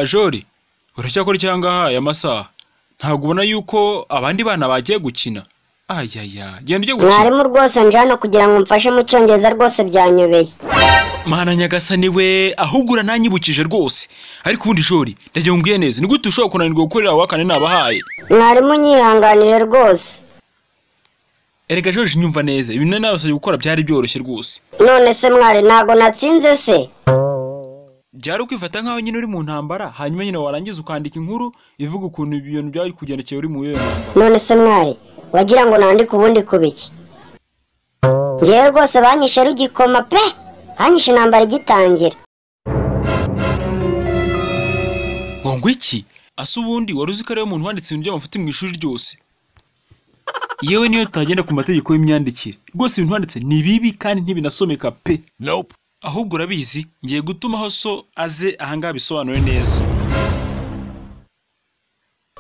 jori uracyakora iki aha ngaha aya masaha ntabwo ubona yuko abandi bana bagiye gukina ayaya genda ujye gukina mwarimu rwose nje hano kugira ngo umfashe mu cyongereza rwose byanyobeye mana nyagasani we ahubwo urananyibukije rwose ariko ubundi jori ndagira ngo umbwiye neza ni gute ushobora kunanirwa gukorera wowe akane nabahaye mwarimu nyihanganire rwose erega George nyumva neza ibintu nari nabasabye gukora byari byoroshye rwose none se mwari ntago natsinze se byari ukwifata nk'aho nyine uri mu ntambara hanyuma nyine warangiza ukandika inkuru ivuga ukuntu ibyo bintu byari kugendekeye uri mu yoyo ntambara none se mwari wagira ngo nandike ubundi ku biki ngewe rwose banyishe rugikoma pe banyishe intambara igitangira ngo ngo iki ase ubundi wari uzi ko ariwe muntu wanditse ibintu by'amafuti mu ishuri ryose yewe niyo tutagenda ku mategeko y'imyandikire rwose ibintu wanditse ni bibi kandi ntibinasomeka pe Nope. ahubwo urabizi ngiye gutuma aho so aze ahangaha bisobanure neza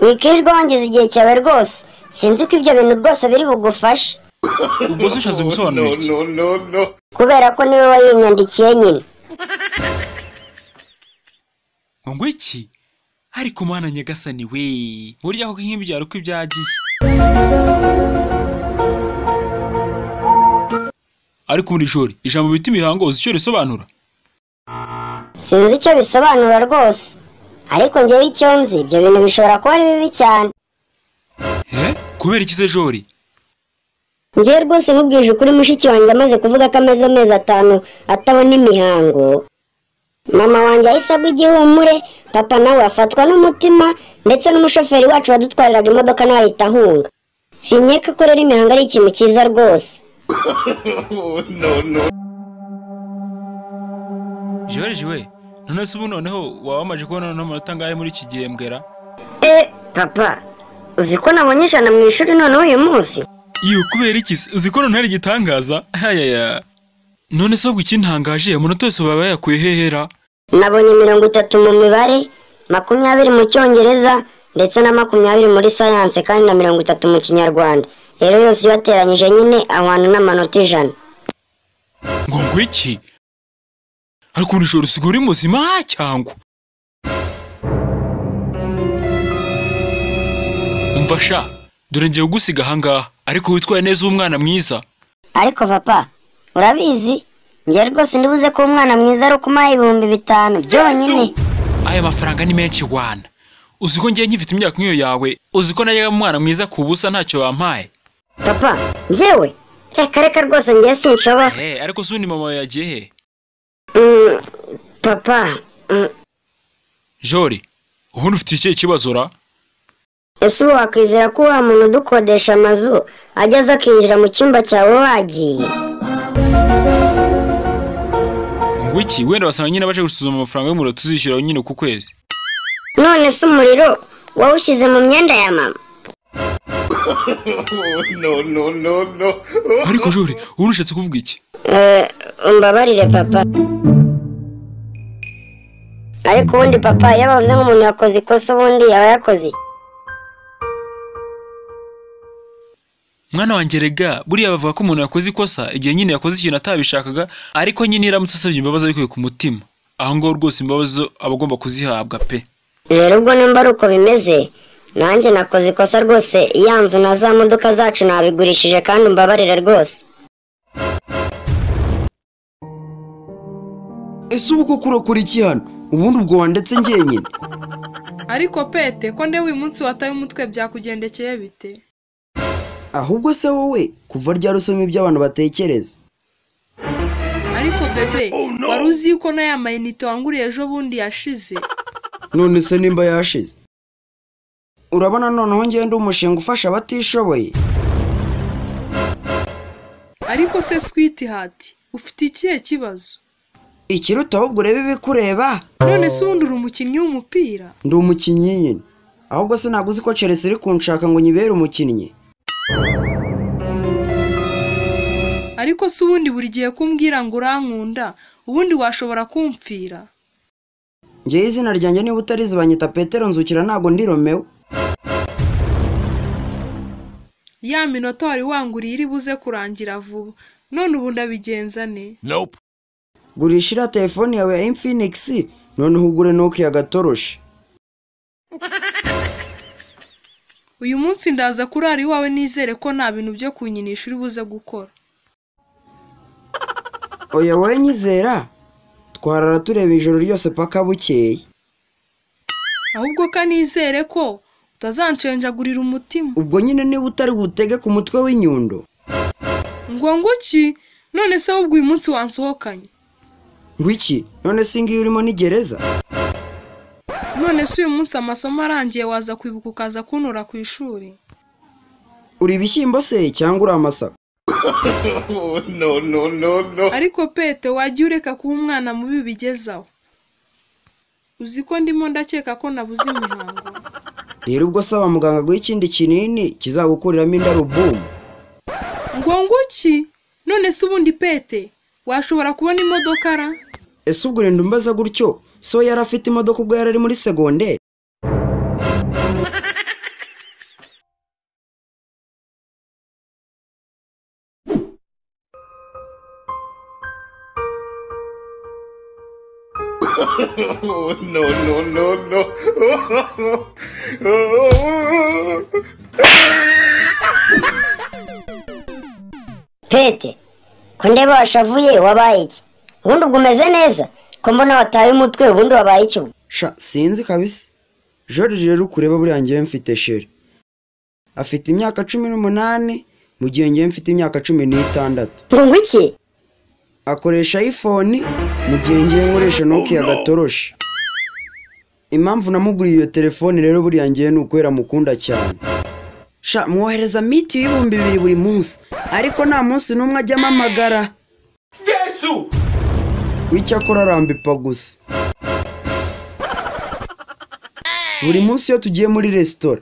wikirirwa wangiza igihe cyawe rwose sinzi ko ibyo bintu rwose biri bugufashe ubwo se ushatse gusobanura iki no, no, no. kubera ko niwe wayinyandikiye nyine ngo ngo iki ariko mana nyagasani we burya koko nk'ibi byari uko ibyagiye ariko muri jori ijambo bita imihango uzi icyo risobanura sinzi icyo bisobanura rwose ariko ngewe icyo nzi ibyo bintu bishobora kuba ari bibi cyane Eh? kubera iki se jori ngewe rwose nkubwije ukuri mushiki wanjye amaze kuvuga ko amaze amezi atanu atabona imihango mama wanjye yahise agwa igihumure papa nawe afatwa n'umutima ndetse n'umushoferi wacu wadutwariraga imodoka nawe ahita ahunga sinyeka ko rero imihango ari ikintu cyiza rwose joriji we none se ubu noneho waba wamaje kubona n'amanota angahe muri iki gihembwera e papa uzi ko nabonye ijana mu ishuri noneho uyu munsi iyo kubera iki se uzi ko noneho ari igitangaza ayaya none se ahubwo ikintangaje amanota yose baba yayakuye hehera nabonye mirongo itatu mu mibare makumyabiri mu cyongereza ndetse na makumyabiri muri sayanse kandi na mirongo itatu mu kinyarwanda rero yose iyo ateranyije nyine ahwana n'amanota ijana ngo ngo iki ariko buri joro usigaye uri muzima cyangwa umva sha dore ngiye kugusiga ahangaha ariko witwaye neza umwana mwiza ariko papa urabizi njye rwose ndibuze ko umwana mwiza ari ukumuha ibihumbi bitanu byonyine aya mafaranga ni menshi wana uzi ko ngiye nkifite imyaka nk'iyo yawe uzi ko najyaga umwana mwiza ku busa ntacyo wampaye papa njyewe reka reka rwose njye sinshobora Eh, ariko se ubundi mama wawe yagiye he Mm, papa mm, jori ubundi ufite ikihe kibazo ra ese ubu wakwizera ko wa muntu udukodesha amazu ajya aza akinjira mu cyumba cyawe wagiye ngo iki wenda basanga nyine baje gusuzuma amafaranga y'umuriro tuzishyura nyine ku kwezi none se umuriro wawushyize mu myenda ya mama No, no, no, no. ariko jori ubundi ushatse kuvuga iki Eh, umbabarire papa ariko ubundi papa iyo bavuze nk'umuntu yakoze ikosa ubundi yaba yakoze iki? mwana wanjye rega buriya bavuga ko umuntu yakoze ikosa igihe nyine yakoze ikintu atabishakaga ariko nyine iramutse asabye imbabazi abikuye ku mutima aho ngaho rwose imbabazi zo aba agomba kuzihabwa pe rero ubwo nimba ari uko bimeze nanjye nakoze ikosa rwose ya nzu na za modoka zacu nabigurishije kandi umbabarire rwose ese ubu koko urakora iki hano ubundi ubwo wanditse njyenyine ariko pete ko ndewe uyu munsi wataye umutwe byakugendekeye bite ahubwo se wowe kuva ryari usoma ibyo abantu batekereza ariko bebe wari uzi yuko n'aya mayinite wanguriye ejo bundi yashize none se nimba yashize urabona noneho ngewe ndi umushinga ufasha abatishoboye ariko se switi hati ufite ikihe kibazo ikiruta ahubwo urebe ibikureba none se ubundi uri umukinnyi w'umupira ndi umukinnyi nyine ahubwo se ntabwo uzi ko chelsea iri kunshaka ngo nyibere umukinnyi ariko se ubundi buri gihe kumbwira ngo urankunda ubundi washobora kumpfira ngewe izina ryanjye niba utarizi banyita petero nzukira ntabwo ndi romewe ya minota wari wanguriye iri buze kurangira vuba none ubu ndabigenza ne Nope. gurisha iriya telefone yawe ya infinix noneho ugure noke agatoroshi uyu munsi ndaza kurara iwawe nizere ko nta bintu byo kunyinisha uri buze gukora oya wowe nyizera twarara tureba ijoro ryose paka bukeye ahubwo ko nizere ko utazancengagurira umutima ubwo nyine niba utari butege ku mutwe w'inyundo ngo nguki none se ahubwo uyu munsi wansohokanye ngwiki none si ngiyo urimo ni gereza none se uyu munsi amasomo arangiye waza kwibuka ukaza kuntura ku ishuri uri ibishyimbo se cyangwa uri amasaka Oh, no, no, no, no. ariko pete wajya ureka kuba umwana mubi bigezaho uzi ko ndimo ndakeka ko nabuze imihango rero ubwo saba muganga guha ikindi kinini kizagukuriramo indarubumu ngo nguki none se ubundi pete washobora kubona imodoka ra ese ubwo urenda umbaza gutyo so yari afite imodoka ubwo yari ari muri segonderi Oh, no, no, no, no. pete ko ndeba washavuye wabaye iki ubundi ubwo umeze neza ko mbona wataye umutwe ubundi wabaye iki ubwo sha sinzi kabisa george rero ukureba buriya ngewe mfite shere afite imyaka cumi n'umunani mu gihe ngewe mfite imyaka cumi n'itandatu ngo ngo iki akoresha iphone mu gihe ngewe nkoresha nokia gatoroshi impamvu namuguriye iyo telefone rero buriya ngewe ni ukubera mukunda cyane sha mwohereza miti y'ibihumbi bibiri buri munsi ariko nta munsi n'umwe ajya amamagara w'icyakora arambipa gusa buri munsi iyo tugiye muri resitora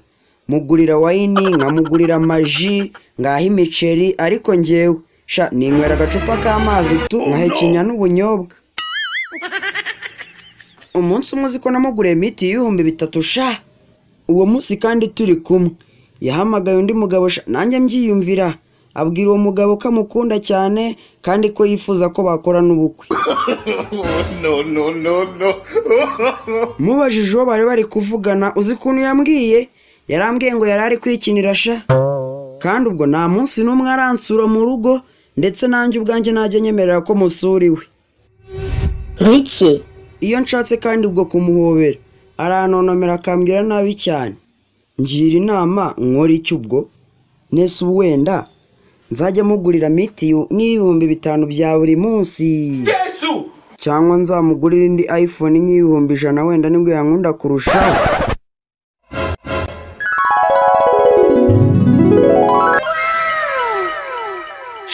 mugurira wayini nkamugurira amaji ngaha imiceri ariko ngewe sha ninywera agacupa k'amazi tu nkahekenya n'ubunyobwa umunsi umwe uzi ko namuguriye miti y'ibihumbi bitatu sha uwo munsi kandi turi kumwe yahamagaye undi mugabo sha nanjye mbyiyumvira abwira uwo mugabo ko amukunda cyane kandi ko yifuza ko bakorana ubukwe No, no, no, no. mubajije uwo bari bari kuvugana uzi ukuntu yambwiye yarambwiye ngo yari ari kwikinira sha kandi ubwo nta munsi n'umwe aransura mu rugo ndetse nanjye ubwanjye najya nyemerera ko musura iwe ngo iki iyo nshatse kandi ubwo kumuhobera arantonomera akambwira nabi cyane ngira inama nkora icyo ubwo nese ubu wenda nzajya mugurira mitiyu n'ibihumbi bitanu bya buri munsi cyangwa nzamugurira indi iphone nk'ibihumbi ijana wenda nibwo yankunda kurushaho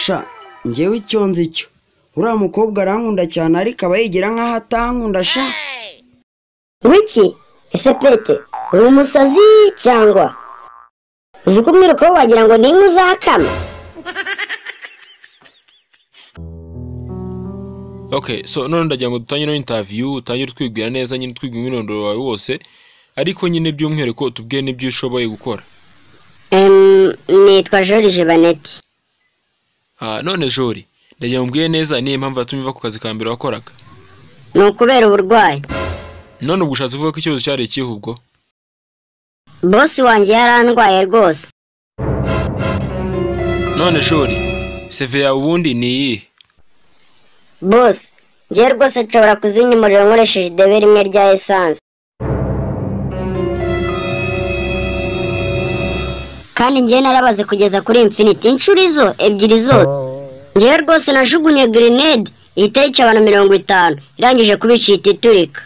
sha ngewe icyo nzi cyo uriya mukobwa arankunda cyane ariko aba yigira nk'aho atankunda sha ngo iki ese pete uri umusazi cyangwa uzi ko umwiruka we wagira ngo ni inka uzakama okay so none ndagira ngo dutangire no interview utangire utwibwira neza nyine utwibwira umwirondoro wawe wose ariko nyine by'umwihariko utubwire n'ibyo ushoboye gukora Em, nitwa george baneti Ah, none jori ndagira ngo umbwire neza niyo mpamvu yatumye uva ku kazi ka mbere wakoraga ni ukubera uburwayi none ubwo ushatse uvuga ko ikibazo cyari ikihe ubwo bosi wanjye yarandwaye rwose none jori seve yawe ubundi ni iyihe bosi ngewe rwose nshobora kuzimya umuriro nkoresheje idebe rimwe rya esanse kandi ngewe narabaze kugeza kuri infiniti inshuro izo ebyiri zose ngewe rwose najugunye grenade ihita yica abantu mirongo itanu irangije kubica ihita iturika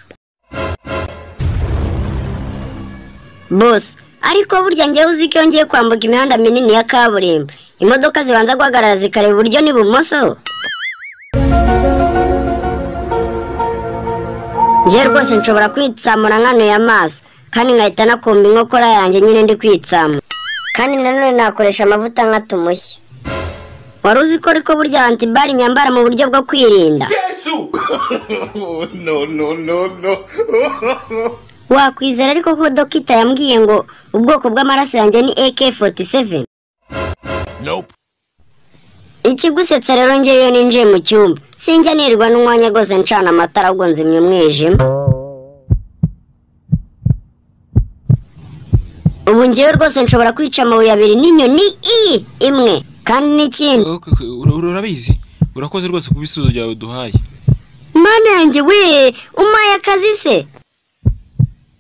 bosi ariko burya ngewe uzi ko iyo ngiye kwambuka imihanda minini ya kaburimbo imodoka zibanza guhagarara zikareba iburyo n'ibumoso njye rwose nshobora kwitsamura nkanuye amaso kandi nkahita nakumva inkokora yanjye nyine ndi kwitsamura kandi nanone nakoresha amavuta nkata umushyi wari uzi ko ariko burya antibari nyambara mu buryo bwo kwirinda Oh, no, no, no, no. wakwizera ariko ko dokita yambwiye ngo ubwoko bw'amaraso yanjye ni AK47 ikigusetsa rero ngewe iyo ninjiye mu cyumba sinjya nirirwa n'umwanya rwose ncana amatara ahubwo nzimya umwijima ngewe rwose nshobora kwica amabuye abiri n'inyoni i imwe kandi n'ikindi Okay, okay, ura- ura- urabizi urakoze rwose ku bisubizo byawe duhaye mana yanjye we umpaye akazi se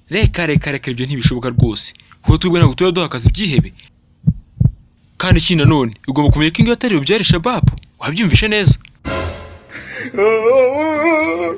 reka reka reka ibyo ntibishoboka rwose kuko tubwe ntabwo tuba duha akazi ibyihebe kandi ikindi nanone ugomba kumenya ko ingo yatariro byari shababu wabyumvishe neza Oh